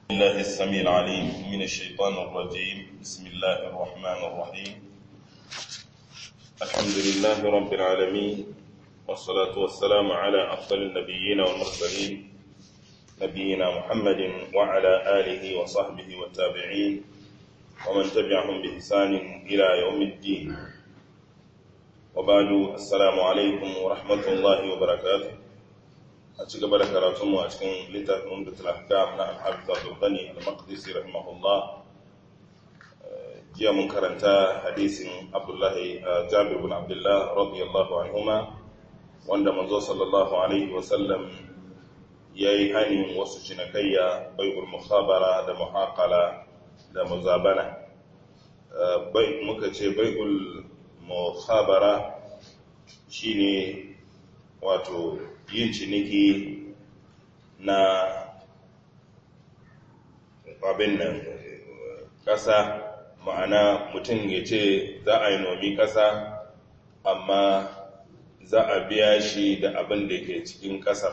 الله السميع العليم من الشيطان الرجيم بسم الله الرحمن الرحيم الحمد لله رب العالمين والصلاة والسلام على أفضل النبيين والمرسلين نبينا محمد وعلى آله وصحبه والتابعين ومن تبعهم بإحسان إلى يوم الدين وبعد السلام عليكم ورحمة الله وبركاته أتشك بركة راتم وأتشكن لتاك أمدة الأحكام نعم حافظ عبد الغني المقدسي رحمه الله جاء من كرنتا حديث عبد الله جابر بن عبد الله رضي الله عنهما wanda manzo sallallahu alaihi wasallam ya yi hannun wasu cinikayya bai'ul mukhabara da muhaqala da muzabana bai muka ce bai'ul mukhabara shine wato yin ciniki na abin nan ƙasa ma'ana mutum ya ce za a yi nomi ƙasa amma za a biya shi da abin da ke cikin ƙasar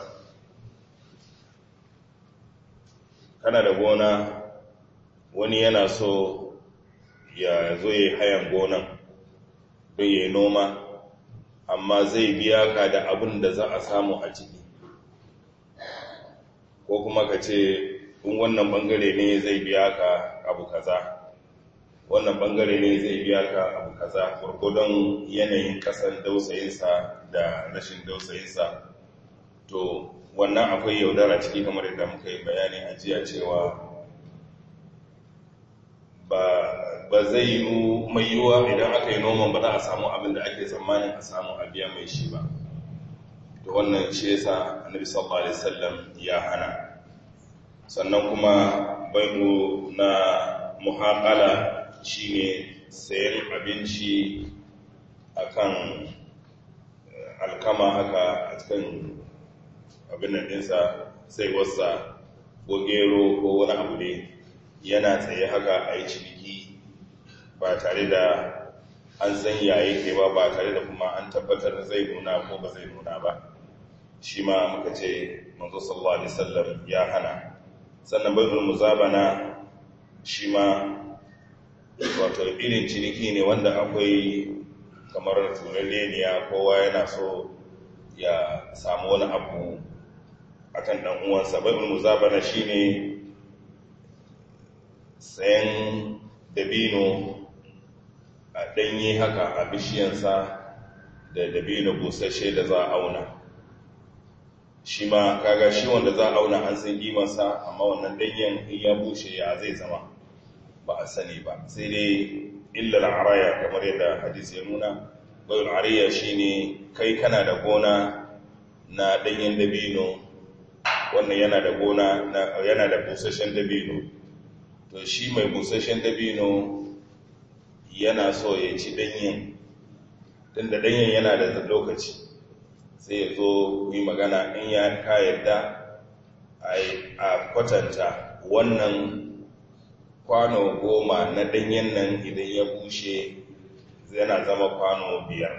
kana da gona wani yana so ya zo ya hayan gonan don ya yi noma amma zai biya ka da abin da za a samu a ciki ko kuma ka ce in wannan bangare ne zai biya ka abu kaza wannan bangare ne zai biya ka abu kaza gurgudun yanayin kasan dausayinsa da rashin dausayinsa to wannan akwai yaudara ciki kamar yadda muka yi bayani a jiya cewa ba zai yi mai yiwuwa idan aka yi noman ba za a samu abin da ake tsammanin a samu a biya mai shi ba to wannan shi yasa annabi sallallahu alaihi wasallam ya hana sannan kuma bai'u na muhaqala shine sayan abinci akan alkama haka a cikin abin nan ɗinsa sai wasa ko gero ko wani abu ne yana tsaye haka a yi ciniki ba tare da an san yayi ke ba ba tare da kuma an tabbatar zai nuna ko ba zai nuna ba shi ma muka ce manzo sallallahu alaihi wasallam ya hana sannan bayyul muzabana shi ma wato irin ciniki ne wanda akwai kamar tureleniya kowa yana so ya samu wani abu akan dan uwansa bayyul muzabana shine sayan dabino a ɗanye haka a bishiyansa da dabino busasshe da za a auna shi ma kaga shi wanda za a auna an san kimansa amma wannan ɗanyen in ya bushe ya zai zama ba a sani ba sai dai illar araya kamar yadda hadisi ya nuna bayan araya shi ne kai kana da gona na ɗanyen dabino wannan yana da gona yana da busasshen dabino to shi mai busasshen dabino yana so ya ci danyen tun da danyen yana da lokaci sai ya zo yi magana in ya ka yadda a kwatanta wannan kwano goma na danyen nan idan ya bushe yana zama kwano biyar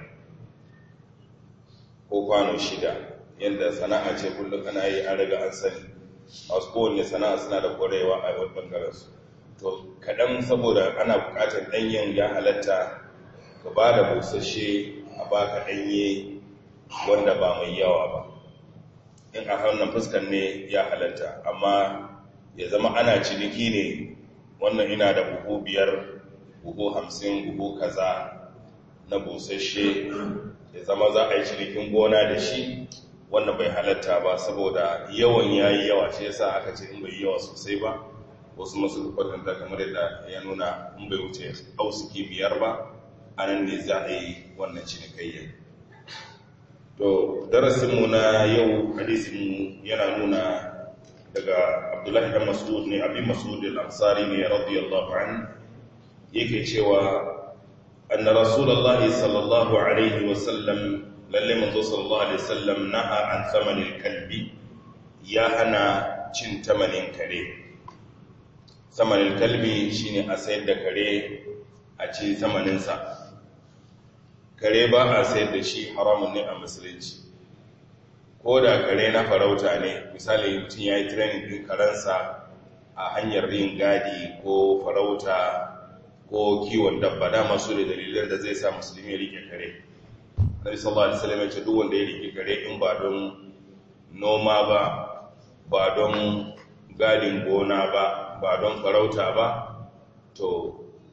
ko kwano shida yadda sana'a ce kullum ana yi an riga an sani masu kowane sana'a suna da kwarewa a wani ɓangarensu to kaɗan saboda ana buƙatar ɗanyen ya halatta ka ba da busasshe a baka ɗanye wanda ba mai yawa ba in a hannun fuskan ne ya halatta amma ya zama ana ciniki ne wannan ina da buhu biyar buhu hamsin buhu kaza na busasshe ya zama za a yi cinikin gona da shi wannan bai halatta ba saboda yawan yayi yawa shi yasa aka ce in bai yawa sosai ba wasu masu kwatanta kamar yadda ya nuna in bai wuce ausuki biyar ba a nan ne za a yi wannan cinikayya to darasinmu na yau hadisinmu yana nuna daga abdullahi dan mas'ud ne abin mas'ud al-ansari ne radiyallahu an yake cewa anna rasulullahi sallallahu alaihi wasallam lalle manzo sallallahu alaihi wasallam naha an thamanin kalbi ya hana cin tamanin kare samanin kalbi shine a sayar da kare a ci samaninsa kare ba a sayar da shi haramun ne a musulunci ko da kare na farauta ne misali mutum ya yi training ɗin karansa a hanyar yin gadi ko farauta ko kiwon dabba dama su da dalilan da zai sa musulmi ya rike kare nabi sallallahu alaihi wasallam ya ce duk wanda ya rike kare in ba don noma ba ba don gadin gona ba ba don farauta ba to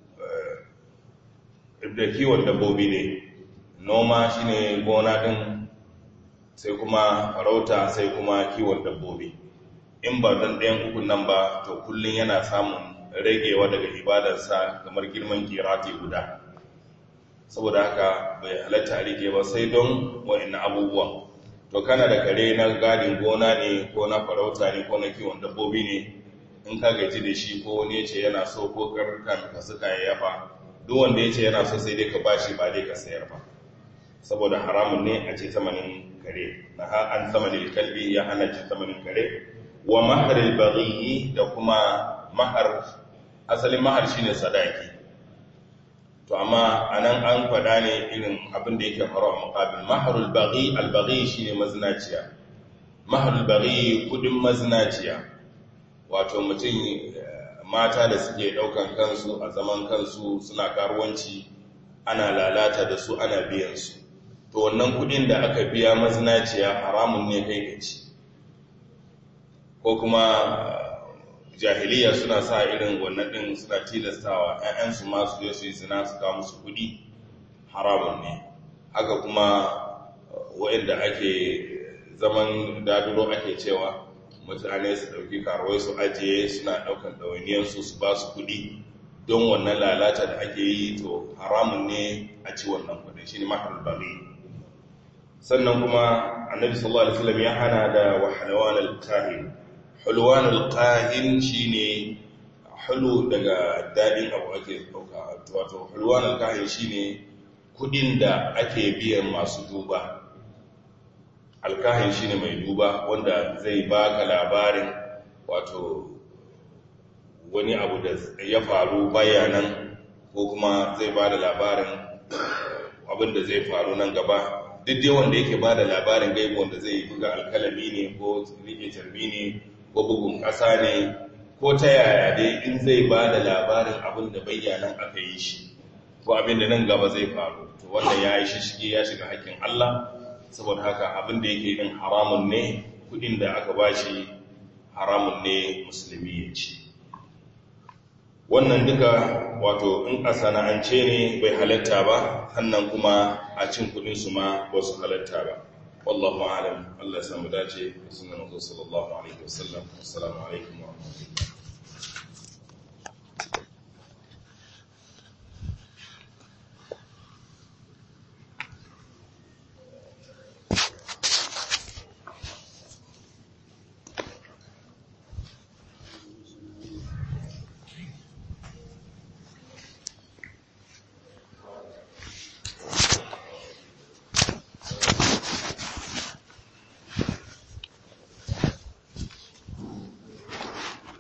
da kiwon dabbobi ne noma shine gona din sai kuma farauta sai kuma kiwon dabbobi in ba don ɗayan ukun nan ba to kullum yana samun ragewa daga ibadarsa kamar girman kirati guda saboda haka bai halatta a rike ba sai don wa'in abubuwan to kana da kare na gadin gona ne ko na farauta ne ko na kiwon dabbobi ne in ka gaji da shi ko wani ce yana so ko karkan ka suka yafa duk wanda ya ce yana so sai dai ka bashi ba dai ka sayar ba saboda haramun ne a ce tamanin kare na an tamanin kalbi ya hana ce tamanin kare wa maharil baghi da kuma mahar asalin mahar shine sadaki to amma anan an fada ne irin abin da yake faru a muqabil maharul baghi al baghi shine mazinaciya maharul baghi kudin mazinaciya wato mutum mata da suke daukan kansu a zaman kansu suna karuwanci ana lalata da su ana biyan su to wannan kudin da aka biya mazinaciya haramun ne kai gaci ko kuma jahiliya suna sa irin wannan din suna tilastawa ƴaƴansu ma su je su yi zina su kawo musu kudi haramun ne haka kuma waɗanda ake zaman daduro ake cewa mutane su ɗauki karuwai su ajiye suna ɗaukan ɗawainiyarsu su ba su kudi don wannan lalata da ake yi to haramun ne a ci wannan kudin shi ne mahar bari sannan kuma annabi sallallahu alaihi wasallam ya hana da wahalawan al-kahin hulwan al-kahin shine hulu daga dadin abu ake dauka wato hulwan al-kahin shine kudin da ake biyan masu duba al-kahin shine mai duba wanda zai baka labarin wato wani abu da ya faru bayanan ko kuma zai ba da labarin abin da zai faru nan gaba duk dai wanda yake ba da labarin gaibu wanda zai buga alkalami ne ko rike carbi ne ko bugun ƙasa ne ko ta yaya dai in zai ba da labarin abin da bayyanan aka yi shi ko abin da nan gaba zai faru to wanda ya yi shishige ya shiga haƙƙin Allah saboda haka abin da yake yin haramun ne kudin da aka bashi haramun ne musulmi ya ci wannan duka wato in a sana'ance ne bai halatta ba sannan kuma a cin kudin su ma ba su halatta ba wallahu alam Allah ya samu dace sunan Rasul sallallahu alaihi wasallam assalamu alaikum wa rahmatullahi